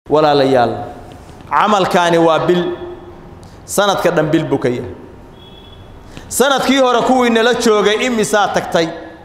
walaalayaal camalkaani waa bil sanadka dhan bil buu ka yahay sanadkii hore kuwii nala joogay imisaa tagtay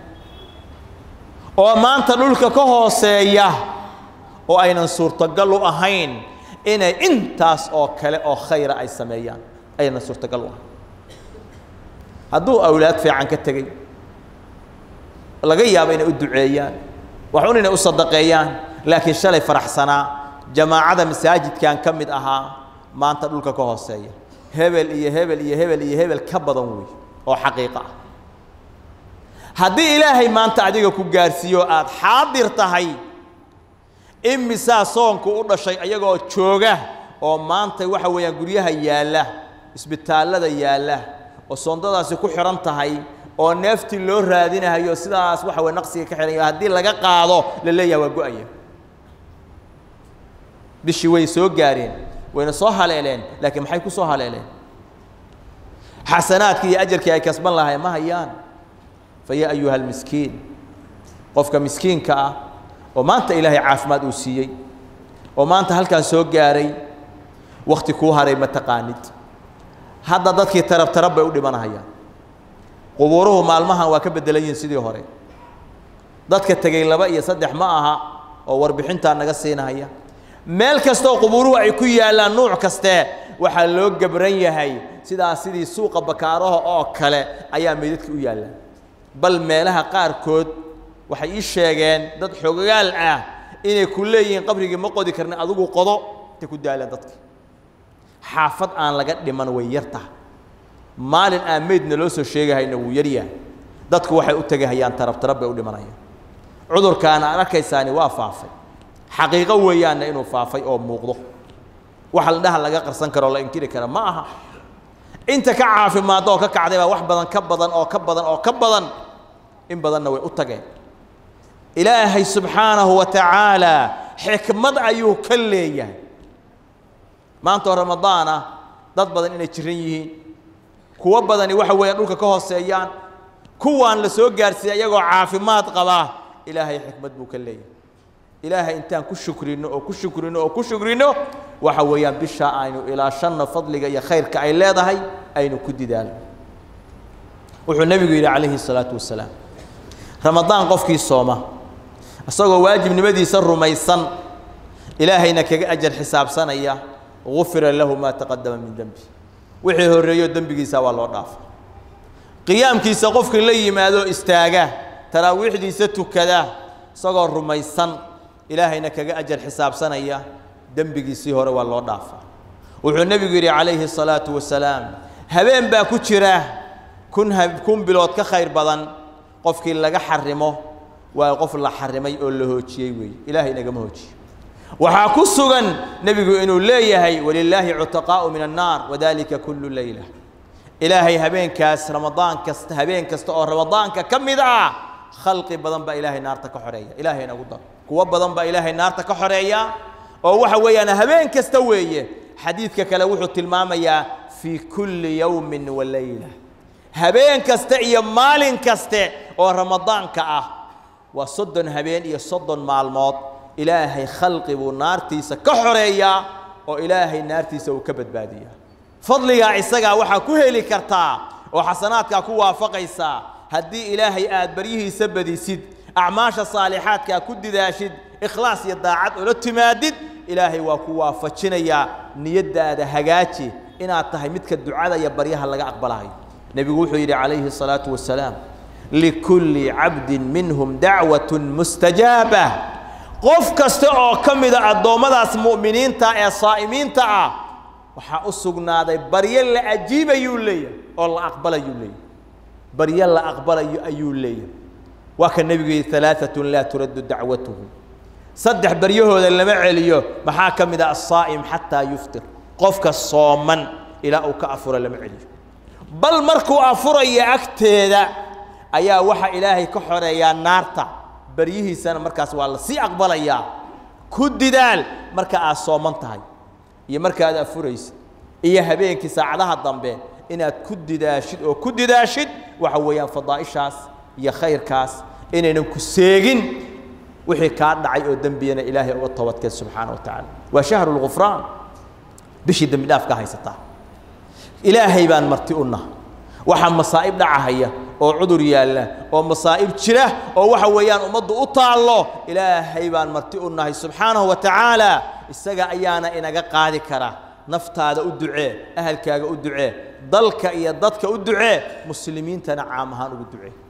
oo maanta dhulka ka hooseeya oo aynan suurtagal u ahayn inay intaas oo kale oo khayra ay sameeyaan aynan suurtagal u ahayn hadduu awlaad fiican ka tegey laga yaabo inay u duceeyaan waxun inay u sadaqeeyaan laakiin shalay faraxsanaa jamaacada masaajidkan ka mid ahaa maanta dhulka ka hooseeya hebel iyo hebel iyo hebel iyo hebel ka badan wey oo xaqiiqo ah haddii ilaahay maanta adiga ku gaarsiiyo aada xaadir tahay imisaa soonku u dhashay ayagoo jooga oo maanta waxa weeyaan guryaha yaalla isbitaallada yaalla oo soondadaasi ku xidhan tahay oo neeftii loo raadinahayo sidaas waxa weye naqsiga ka xidhan haddii laga qaado la leeyaha waa go-aya bishii way soo gaareen wayna soo haleeleen laakiin maxay ku soo haleeleen xasanaadkii iyo ajarkii ay kasban lahayn ma hayaan fa yaa ayuha almiskiin qofka miskiinka ah oo maanta ilaahay caafimaad uu siiyey oo maanta halkaan soo gaaray wakti kuu haray ma taqaanid hadda dadkii tarab tarab bay u dhimanahayaan qubuuruhu maalmahan waa ka beddelan yihiin sidii hore dadka tegey laba iyo saddex ma aha oo warbixintaa naga siinahaya meel kastaoo qubuuruhu ay ku yaallaan nuuc kaste waxaa loo gabran yahay sidaas sidii suuqa bakaaraha oo kale ayaa meydadka u yaallaan bal meelaha qaarkood waxay ii sheegeen dad xogayaal ah inay ku leeyihiin qabrigii ma qodi karna adigu qodo intay ku daalaan dadki xaafad aan laga dhiman way yar tahay maalin aan meydna loo soo sheegahayna wuu yaryahay dadku waxay u tegahayaan tarab tarab bay u dhimanayaan cudurkaana aad arkaysaani waa faafay xaqiiqo weeyaanna inuu faafay oo muuqdo wax ladhaha laga qarsan karo la inkiri kara ma aha inta ka caafimaadda oo ka kacday baa wax badan ka badan oo ka badan oo ka badan in badanna way u tageen ilaahay subxaanahu wa tacaala xikmad ayuu ka leeyahay maanta oo ramadaan ah dad badan inay jiran yihiin kuwo badani waxa weeyaan dhulka ka hooseeyaan kuwaan la soo gaarsiiyey iyagoo caafimaad qabaa ilaahay xikmad buu ka leeyahay ilaahay intaan ku shukrino oo ku shukrino oo ku shukrino waxa weeyaan bishaa aynu ilaashanno fadliga iyo khayrka ay leedahay aynu ku didaalno wuxuu nebigu yidhi calayhi الsalaatu wasalaam ramadaan qofkii sooma isagoo waajibnimadiisa rumaysan ilaahayna kaga ajar xisaabsanaya gufira lahu maa taqadama min dembi wixii horreeyo dembigiisa waa loo dhaafa qiyaamkiisa qofkii la yimaado istaaga taraawiixdiisa tukada isagoo rumaysan ilaahayna kaga ajar xisaabsanaya dembigiisii hore waa loo dhaafa wuxuu nebigu yidhi calayhi الsalaatu wasalaam habeen baa ku jira kun kun bilood ka khayr badan qofkii laga xarimo waa qof la xarimay oo la hoojiyey weeye ilaahay nagama hoojiyo waxaa ku sugan nebigu inuu leeyahay walilaahi cutaqaa'u min annaar wadalika kullu leyla ilaahay habeenkaas ramadaan kasta habeen kasta oo ramadaanka ka mid ah khalqi badan baa ilaahay naarta ka xoreeya ilaahay nagu dar kuwo badan baa ilaahay naarta ka xoreeya oo waxa weeyaan habeen kasta weeye xadiidka kale wuxuu tilmaamayaa fii kulli yowmin wa leyla habeen kaste iyo maalin kaste oo ramadaanka ah waa soddon habeen iyo soddon maalmood ilaahay khalqi buu naartiisa ka xoreeyaa oo ilaahay naartiisa uu ka badbaadiyaa fadligaa isagaa waxaa ku heli kartaa oo xasanaadkaa ku waafaqaysaa haddii ilaahay aad baryihiisa badisid acmaasha saalixaadkaa ku didaashid ikhlaas iyo daacad ula timaadid ilaahay waa ku waafajinayaa niyaddaada hagaaji inaad tahay midka ducada iyo baryaha laga aqbalahayo nebigu wuxuu yidhi calayhi الsalaaةu wasalaam likulli cabdin minhum dacwaة mustajaaba qof kasta oo ka mida addoommadaas mu'miniinta ee saa'imiinta ah waxaa u sugnaaday baryo la ajiibayuu leeyahay oo la aqbalayuu leeyahay baryo la aqbalayo ayuu leeyahay waa ka nebigu yidhi alaaثaة laa turaddu dacwatuhu saddex baryahooda lama celiyo maxaa ka mid ah asaa'im xataa yuftir qofka sooman ilaa uu ka afuro lama celiyo bal markuu afuraya agteeda ayaa waxa ilaahay ka xoreeyaa naarta baryihiisana markaas waa la sii aqbalayaa ku didaal marka aad sooman tahay iyo marka aad afuraysid iyo habeenkii saacadaha dambe inaad ku didaashid oo ku didaashid waxa weeyaan fadaa'ishaas iyo khayrkaas inaynan ku seegin wixii kaa dhacay oo dembiyana ilaahay uga toobadkeen subxaana wa tacaala waa shahru lgufraan bishii dembi dhaaf ka haysataa ilaahay baan marti u naha waxaa masaa'ib dhacahaya oo cudur yaalla oo masaa'ib jira oo waxa weeyaan ummaddu u taallo ilaahay baan marti u nahay subxaanahu wa tacaala isaga ayaana inaga qaadi kara naftaada u ducee ahalkaaga u ducee dalka iyo dadka u ducee muslimiintana caam ahaan ugu ducee